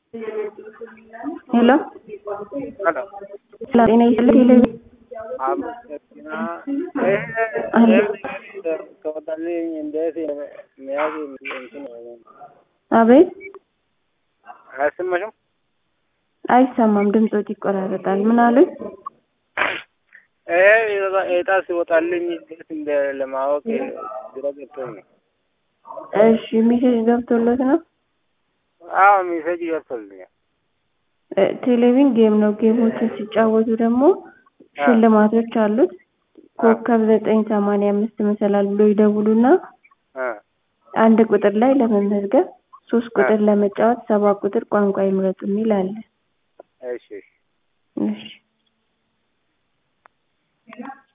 ሄሎ Hello. ጤና ይስጥልኝ ቴሌቪዥን አመሰግና ይሄ ከወጣልኝ እንዴት መያዝ እንትን አቤት አያሰማሽም? አይሰማም ድምፆት ይቆራረጣል ምን አሉኝ ይሄ እጣ ሲወጣልኝ እንዴት እንደ ለማወቅ ግራ ገብቶኝ ነው። እሺ ሜሴጅ ገብቶሎት ነው አዎ ሜሴጅ ገብቶልኛል። እ ቴሌቪዥን ጌም ነው ጌሞችን ሲጫወቱ ደግሞ ሽልማቶች አሉት ኮከብ ዘጠኝ ሰማንያ አምስት መሰላል ብሎ ይደውሉና እ አንድ ቁጥር ላይ ለመመዝገብ ሶስት ቁጥር ለመጫወት ሰባት ቁጥር ቋንቋ ይምረጡ የሚል አለ እሺ እሺ